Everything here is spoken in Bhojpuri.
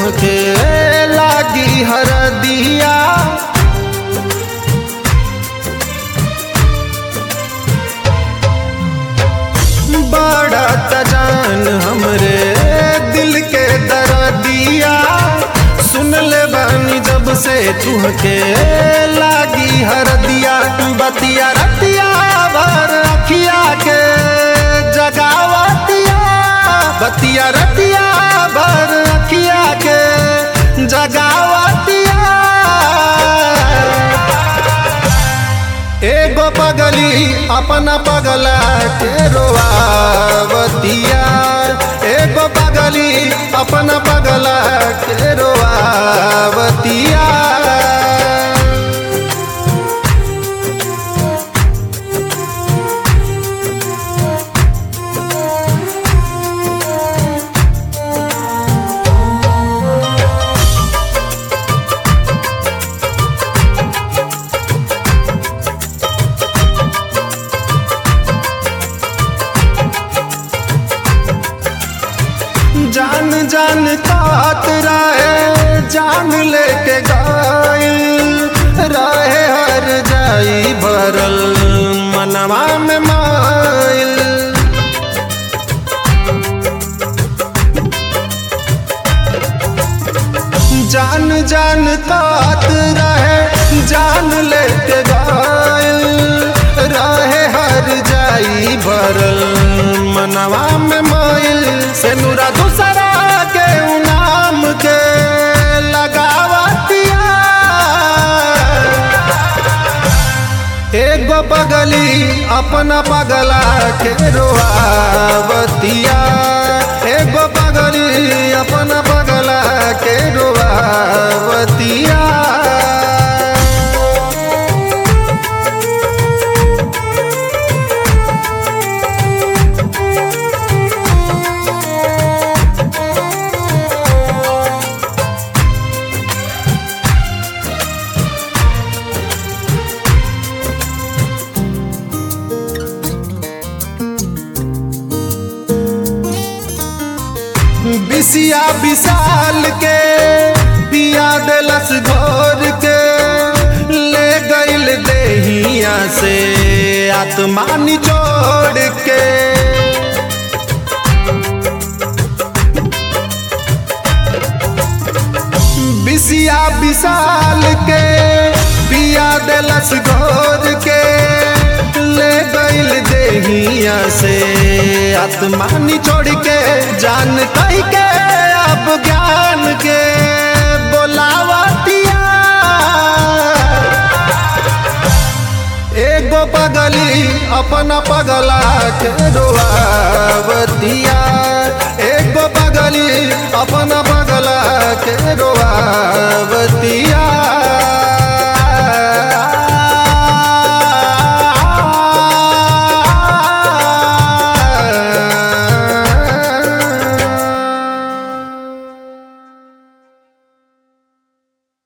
तुहके लागी हरदिया बड़ा तजान हमरे दिल के दरदिया सुन ले बानी जब से तुहके लागी हरदिया बतिया रतिया भर अखिया के जगावतिया बतिया रतिया भर अखिया के जगावतिया एगो पगली अपना पगला के रोआवतिया एगो पगली अपना पगला के रोआवतिया जान जान कात रहे जान लेके गाइल रहे हर जाई भरल मनवा में माइल जान जान कात रहे जान लेके गाइल रहे हर जाई भरल मनवा में माइल से नूरा दूसरा के नाम के लगावतिया एगो पगली अपना पगला के रोआवतिया एगो पगली अपना पगला के रोआवतिया बिसिया विशाल के पिया दिलस घोर के ले गईल देहिया से आत्मा निचोड़ के बिसिया विशाल के पिया दिलस घोर के ले गईल देहिया से आत्मा निचोड़ के जान कह के अब ज्ञान के बोलावतिया एगो पगली अपना पगला के रोआवतिया एगो पगली अपना पगला के रोआवतिया